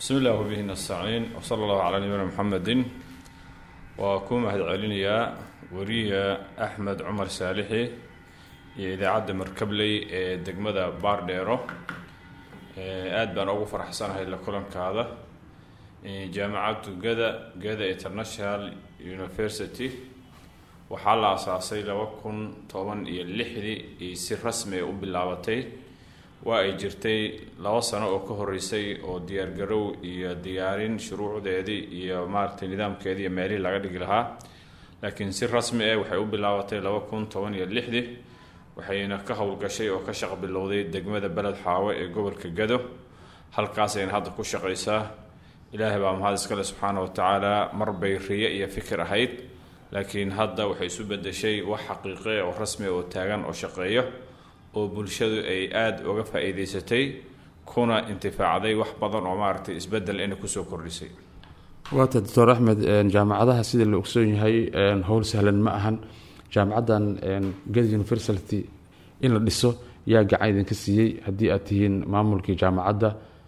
bismi illah wabihi nastaciin wsala allahu calaa nabiyina muxamedin waa ku mahad celinayaa wariya axmed cumar saalixi iyo idaacadda markabley ee degmada baardheero aada baan ugu faraxsanahay la kulankaada jaamacaddu gada gada international university waxaa la asaasay laba kun toban iyo lixdii iyo si rasmi ay u bilaabatay waa ay jirtay laba sano oo ka horeysay oo diyaargarow iyo diyaarin shuruucdeedii iyo maaragtay nidaamkeedii iyo meelihii laga dhigi lahaa laakiin si rasmi ah waxay u bilaabatay laba kun toban iyo lixdii waxayna ka howlgashay oo ka shaq bilowday degmada beled xaawe ee gobolka gado halkaasayna hadda ku shaqaysaa ilaahay baa mahad iskale subxaana wa tacaala marbay riyo iyo fikir ahayd laakiin hadda waxay isu bedeshay wax xaqiiqe oo rasmi oo taagan oo shaqeeyo oo bulshadu ay aada uga faa-iideysatay kuna intifaacday wax badan oo maaragtay isbedel inay kusoo kordhisay waata doctor axmed jaamacadaha sida la ogsoon yahay howl sahlan ma ahan jaamacaddan gad university in la dhiso yaa gacan idinka siiyey haddii aad tihiin maamulkii jaamacadda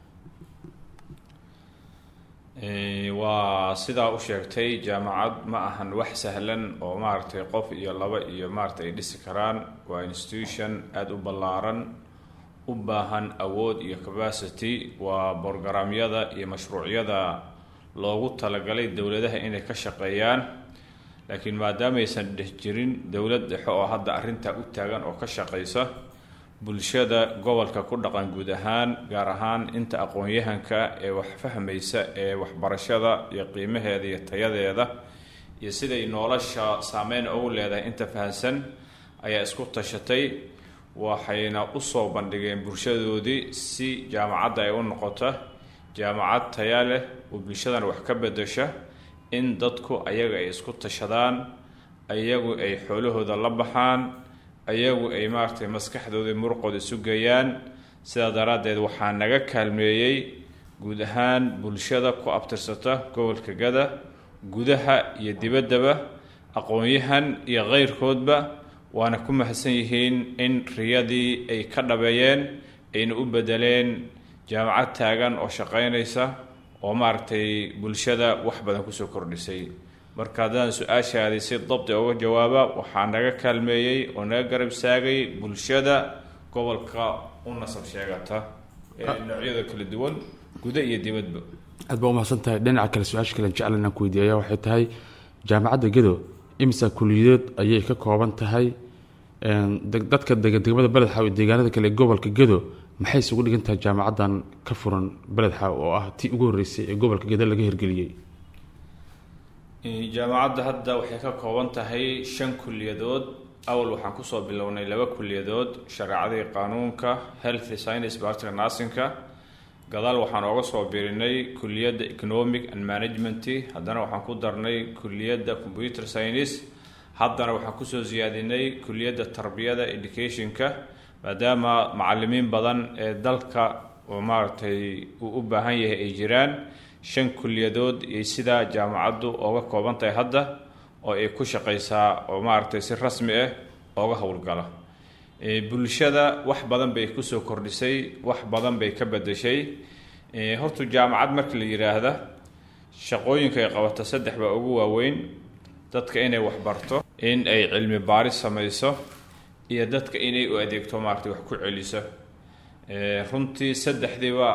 waa sidaa u sheegtay jaamacad ma ahan wax sahlan oo maaragtay qof iyo laba iyo maaragtay ay dhisi karaan waa institution aada u ballaaran u baahan awood iyo capacity waa borogaraamyada iyo mashruucyada loogu talagalay dowladaha inay ka shaqeeyaan laakiin maadaamaysan dhex jirin dowlad dhexe oo hadda arrintaa u taagan oo ka shaqeysa bulshada gobolka ku dhaqan guud ahaan gaar ahaan inta aqoon-yahanka ee wax fahmaysa ee waxbarashada iyo qiimaheeda iyo tayadeeda iyo siday nolosha saameyn ugu leedahay inta fahansan ayaa isku tashatay waxayna usoo bandhigeen bulshadoodii si jaamacadda ay u noqota jaamacad taya leh oo bulshadana wax ka bedesha in dadku ayaga ay isku tashadaan ayagu ay xoolahooda la baxaan ayagu ay maaragtay maskaxdooda muruqooda isu geeyaan sidaa daraaddeed waxaa naga kaalmeeyey guud ahaan bulshada ku abtirsata gobolka gada gudaha iyo dibaddaba aqoon-yahan iyo keyrkoodba waana ku mahadsan yihiin in riyadii ay ka dhabeeyeen ayna u bedeleen jaamacad taagan oo shaqeynaysa oo maaragtay bulshada wax badan kusoo kordhisay marka haddaan su-aashaadii si dabdi uga jawaaba waxaa naga kaalmeeyey oo naga garab saagay bulshada gobolka u nasab sheegata ee noocyada kala duwan guda iyo dibadba aad baa umahadsan tahay dhinaca kale su-aasha kale jeclan inaan ku weydiiyaya waxay tahay jaamacadda gado imisa kuliyadood ayay ka kooban tahay dadka degan degmada beled xaaw iyo deegaanada kale ee gobolka gado maxay isugu dhigan tahay jaamacaddan ka furan beled xaaw oo ah tii ugu horreysay ee gobolka gado laga hirgeliyey jaamacadda hadda waxay ka kooban tahay shan kuliyadood awal waxaan kusoo bilownay laba kuliyadood shareecadii qaanuunka health science bartiga narsinka gadaal waxaan ooga soo birinay kuliyadda economic and management haddana waxaan ku darnay kuliyadda computer science haddana waxaan kusoo siyaadinay kuliyadda tarbiyada educationka maadaama macalimiin badan ee dalka oo maaragtay uu u baahan yahay ay jiraan shan kuliyadood iyo sidaa jaamacaddu ooga kooban tahay hadda oo ay ku shaqeysaa oo maaragtay si rasmi ah ooga howlgala bulshada wax badan bay kusoo kordhisay wax badan bay ka bedeshay horta jaamacad marka la yiraahda shaqooyinka ay qabato saddex baa ugu waaweyn dadka inay waxbarto in ay cilmi baaris sameyso iyo dadka inay u adeegto maaragtay wax ku celiso runtii saddexdiiba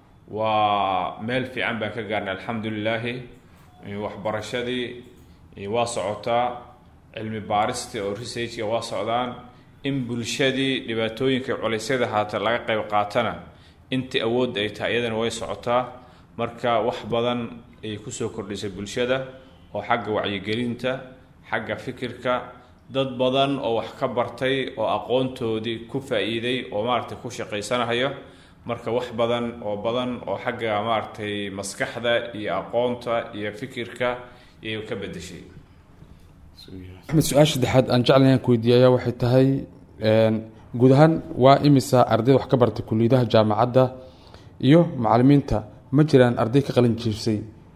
waa meel fiican baan ka gaarnay alxamdulilaahi waxbarashadii waa socotaa cilmi baaristii oo researchka waa socdaan in bulshadii dhibaatooyinka culeysyada haata laga qayb qaatana intii awood ay tahay iyadana way socotaa marka wax badan ay kusoo kordhisay bulshada oo xagga wacyigelinta xagga fikirka dad badan oo wax ka bartay oo aqoontoodii ku faa-iiday oo maaragtay ku shaqaysanahayo marka wax badan oo badan oo xagga maaragtay maskaxda iyo aqoonta iyo fikirka iyay ka bedeshay axmed su-aasha saddexaad aan jeclan inaan ku weydiiyaya waxay tahay guud ahaan waa imisa ardayda wax ka bartay kuliyadaha jaamacadda iyo macalimiinta ma jiraan arday ka qalin jirsay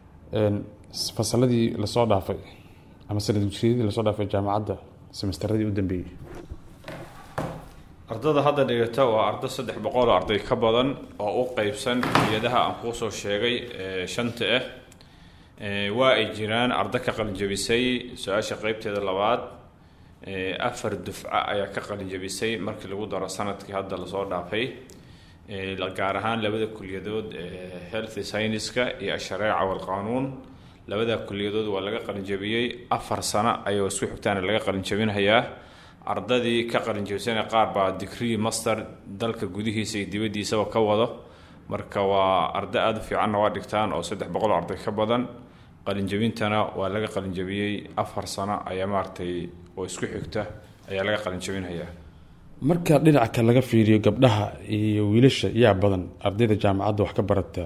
fasaladii lasoo dhaafay ama sanad gursiyadii lasoo dhaafay jaamacadda semesteradii u dambeeyey ardada hadda dhigata waa ardo saddex boqol oo arday ka badan oo u qeybsan kuliyadaha aan kuusoo sheegay ee shanta ah waa ay jiraan ardo ka qalinjabisay su-aasha qeybteeda labaad afar dufca ayaa ka qalinjabisay markii lagu daro sanadkii hadda lasoo dhaafay gaar ahaan labada kuliyadood health scienceska iyo ashareeca walqaanuun labada kuliyadood waa laga qalinjabiyey afar sano ayuu isku xigtaana laga qalinjabinhayaa ardadii ka qalinjabisana qaar baa degree master dalka gudihiisa iyo dibaddiisaba ka wado marka waa ardo aada u fiicanna waa dhigtaan oo saddex boqol oo arday ka badan qalinjabintana waa laga qalinjabiyey afar sano ayaa maaragtay oo isku xigta ayaa laga qalinjabinhayaa marka dhinaca kale laga fiiriyo gabdhaha iyo wiilasha yaa badan ardayda jaamacadda wax ka barata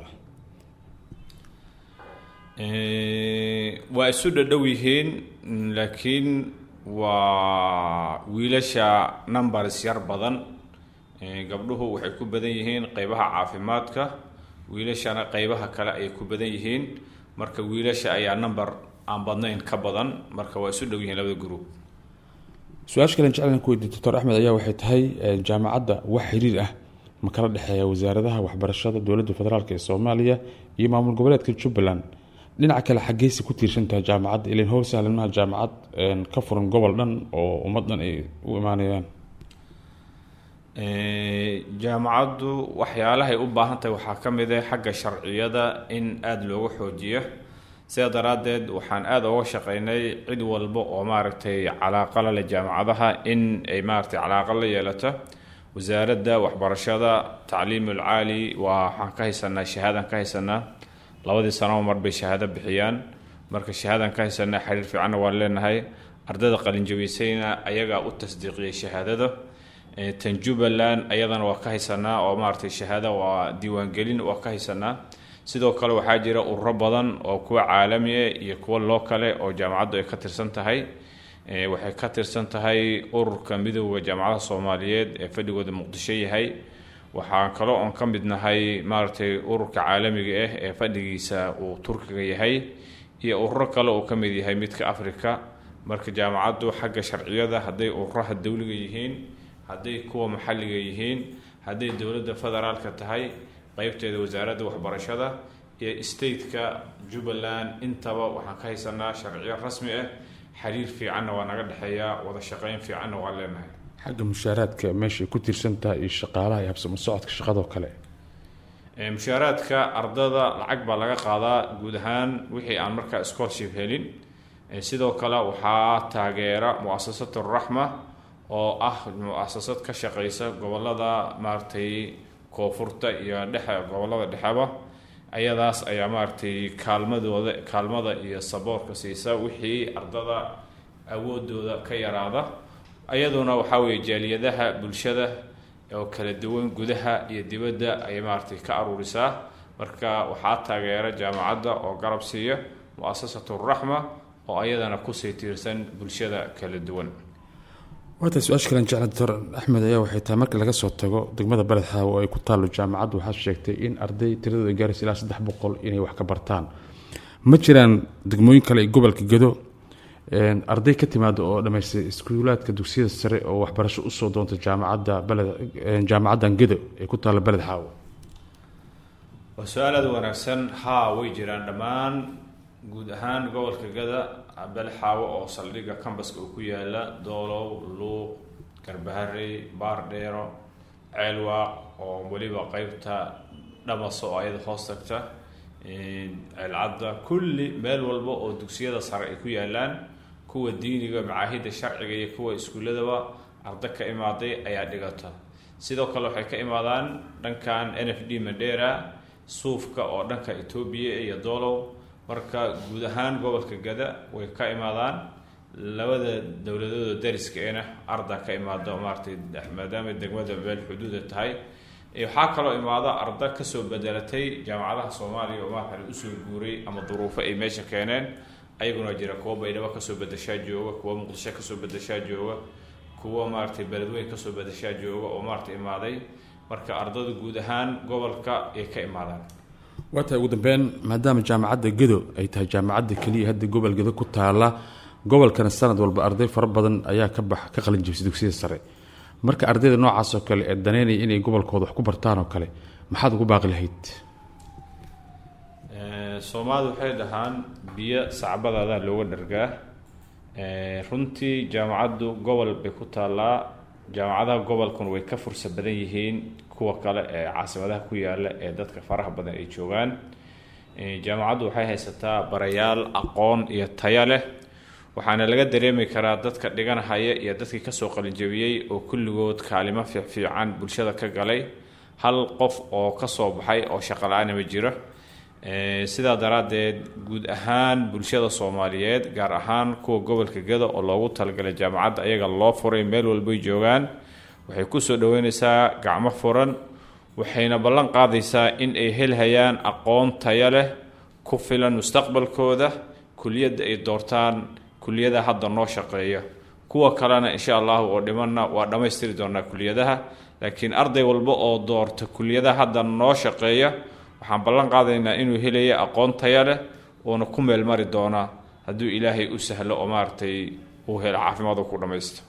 waa isu dhadhow yihiin laakiin waa wiilasha numbers yar badan gabdhuhu waxay ku badan yihiin qeybaha caafimaadka wiilashana qeybaha kale ayay ku badan yihiin marka wiilasha ayaa number aan badnayn ka badan marka waa isu dhow yihiin labada group su-aasha kalen jeclan ku weydiy doctor axmed ayaa waxay tahay jaamacadda wax xiriir ah ma kala dhexeeya wasaaradaha waxbarashada dowladda federaalk ee soomaaliya iyo maamul goboleedka jubbaland dhinaca kale xaggeysa ku tiirsan tahay jaamacadda ilan how sahlanmaha jaamacad ka furan gobol dhan oo ummad dhan ay u imaanayaan jaamacaddu waxyaalahay u baahan tahay waxaa ka mid ah xagga sharciyada in aada looga xoojiyo sidaa daraaddeed waxaan aada uga shaqeynay cid walba oo maaragtay calaaqa la leh jaamacadaha in ay maaragtay calaaqa la yeelato wasaaradda waxbarashada tacliimul caali waa waxaan ka haysanaa shahaadaan ka haysanaa labadii sanoba mar bay shahaado bixiyaan marka shahaadaan ka haysanaa xiriir fiicanna waan leenahay ardayda qalinjabiysayna ayagaa u tasdiiqiyey shahaadada tan jubbaland ayadana waa ka haysanaa oo maaragtay shahaado waa diiwaangelin waa ka haysanaa sidoo kale waxaa jira ururo badan oo kuwa caalamiah iyo kuwa loo kale oo jaamacaddu ay ka tirsan tahay waxay ka tirsan tahay ururka midooda jaamacadaha soomaaliyeed ee fadhigooda muqdisho yahay waxaan kaloo oon ka mid nahay maaragtay ururka caalamiga ah ee fadhigiisa uu turkiga yahay iyo ururo kale uu ka mid yahay midka africa marka jaamacaddu xagga sharciyada hadday ururaha dowliga yihiin hadday kuwa maxalliga yihiin hadday dowladda federaalka tahay qeybteeda wasaaradda waxbarashada iyo stateka jubbaland intaba waxaan ka haysanaa sharciyo rasmi ah xiriir fiicanna waa naga dhexeeyaa wada shaqeyn fiicanna waa leenahay xagga mushaaraadka meeshay ku tiirsan tahay iyo shaqaalaha iyo habsamo socodka shaqadoo kale mushaaraadka ardada lacag baa laga qaadaa guud ahaan wixii aan markaa scholarship helin sidoo kale waxaa taageera mu-asasat raxma oo ah mu-asasad ka shaqeysa gobolada maaragtay koonfurta iyo dhexe gobolada dhexeba ayadaas ayaa maaragtay kaalmadooda kaalmada iyo saboorka siisa wixii ardada awoodooda ka yaraada ayaduna waxaa weeye jaaliyadaha bulshada oo kala duwan gudaha iyo dibadda ayay maaragtay ka aruurisaa marka waxaa taageera jaamacadda oo garab siiya mu-asasatu raxma oo ayadana kusii tiirsan bulshada kala duwan waata su-aasha kalen jecla doctor axmed ayaa waxay tahay marka laga soo tago degmada beled xaawo oo ay ku taallo jaamacaddu waxaad sheegtay in arday tiradooda ay gaaraysa ilaa saddex boqol inay wax ka bartaan ma jiraan degmooyin kale iyo gobolka gedo arday ka timaada oo dhammaystay iskuulaadka dugsiyada sare oo waxbarasho usoo doonta jaamacadda beled jaamacaddan gedo ee ku taalla beled xaawo waa su-aal aada wanaagsan haa way jiraan dhammaan guud ahaan gobolka gada belxaawo oo saldhigga cambaska uu ku yaala doolow luuq garbaharey baardheero ceelwaaq oo weliba qeybta dhamaso oo ayada hoos tagta ceelcadda kulli meel walba oo dugsiyada sare ay ku yaalaan kuwa diiniga macaahidda sharciga iyo kuwa iskuuladaba arda ka imaaday ayaa dhigata sidoo kale waxay ka imaadaan dhankan n f d madera suufka oo dhanka etoobiya iyo doolow marka guud ahaan gobolka gada way ka imaadaan labada dowladooda dariska ena arda ka imaado maaratay maadaama degmada beel xuduuda tahay waxaa kaloo imaada arda kasoo bedelatay jaamacadaha soomaaliya oo maarata usoo guuray ama duruufo ay meesha keeneen ayaguna jira kuwa baydhabo kasoo bedeshaa jooga kuwa muqdisho kasoo bedeshaa jooga kuwa maaratay beledweyn kasoo bedeshaa jooga oo maarata imaaday marka ardada guud ahaan gobolka ay ka imaadaan waa tahay ugu dambeyn maadaama jaamacadda gedo ay tahay jaamacadda keliya hadda gobol gedo ku taala gobolkana sanad walba arday fara badan ayaa ka bax ka qalin jibisay dugsiyada sare marka ardayda noocaas oo kale ee daneynaya inay gobolkooda wax ku bartaan oo kale maxaad ugu baaqi lahayd soomaalidu waxay dhahaan biyo sacbadaada looga dhargaa runtii jaamacaddu gobol bay ku taallaa jaamacadaha gobolkuna way ka fursa badan yihiin kuwa kale ee caasimadaha ku yaala ee dadka faraha badan ay joogaan jaamacaddu waxay haysataa barayaal aqoon iyo taya leh waxaana laga dareemi karaa dadka dhiganhaya iyo dadkii kasoo qalinjabiyey oo kulligood kaalimo fiicfiican bulshada ka galay hal qof oo kasoo baxay oo shaqala-aana ma jiro sidaa daraaddeed guud ahaan bulshada soomaaliyeed gaar ahaan kuwa gobolka geda oo loogu talagalay jaamacadda ayaga loo furay meel walbay joogaan waxay kusoo dhaweyneysaa gacmo furan waxayna ballan qaadaysaa in ay helhayaan aqoon taya leh ku filan mustaqbalkooda kuliyadda ay doortaan kuliyadaha hadda noo shaqeeya kuwa kalena insha allahu oo dhimanna waa dhammaystiri doonaa kuliyadaha laakiin arday walba oo doorta kuliyadaha hadda noo shaqeeya waxaan ballan qaadaynaa inuu helaya aqoon taya leh uuna ku meel mari doonaa hadduu ilaahay u sahlo oo maaragtay uu helo caafimaad ku dhammaysto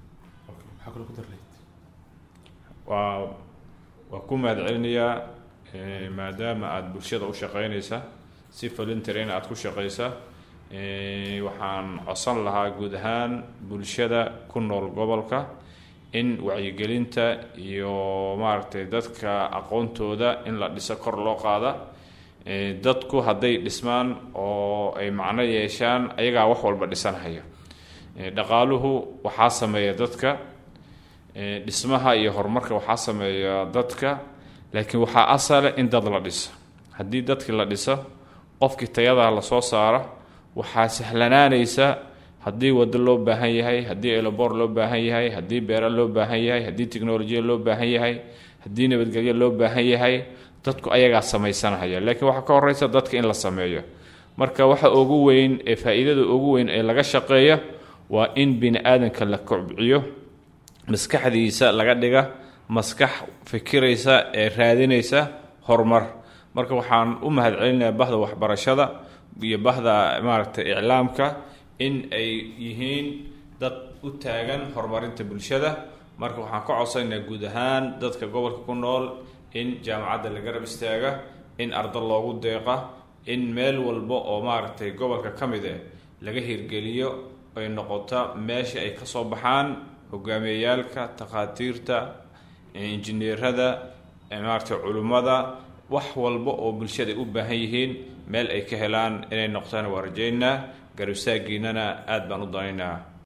waa waa ku mahad celinayaa maadaama aada bulshada u shaqeynaysa si voluntarina aada ku shaqeysa waxaan codsan lahaa guud ahaan bulshada ku nool gobolka in wacyigelinta iyo maaragtay dadka aqoontooda in la dhiso kor loo qaada dadku hadday dhismaan oo ay macno yeeshaan ayagaa wax walba dhisanhaya dhaqaaluhu waxaa sameeya dadka dhismaha iyo horumarka waxaa sameeya dadka laakiin waxaa asale in dad la dhiso haddii dadkii la dhiso qofkii tayadaa lasoo saara waxaa sahlanaanaysa haddii wado loo baahan yahay haddii elobor loo baahan yahay haddii beera loo baahan yahay haddii technolojiya loo baahan yahay haddii nabadgelyo loo baahan yahay dadku ayagaa samaysanhaya laakiin waxaa ka horeysa dadka in la sameeyo marka waxa ugu weyn ee faa-iidada ugu weyn ee laga shaqeeya waa in bini aadanka la kobciyo maskaxdiisa laga dhiga maskax fikiraysa ee raadinaysa horumar marka waxaan u mahad celinayaa bahda waxbarashada iyo bahda maaragtay iclaamka in ay yihiin dad u taagan horumarinta bulshada marka waxaan ka codsanaynaa guud ahaan dadka gobolka ku nool in jaamacadda la garab istaaga in arda loogu deeqa in meel walba oo maaragtay gobolka ka mid ah laga hirgeliyo ay noqota meesha ay kasoo baxaan hogaamiyeyaalka takhaatiirta injineerada maaragtay culimmada wax walba oo bulshada ay u baahan yihiin meel ay ka helaan inay noqtaan waa rajaynaa garabsaagiinana aada baan u danaynaa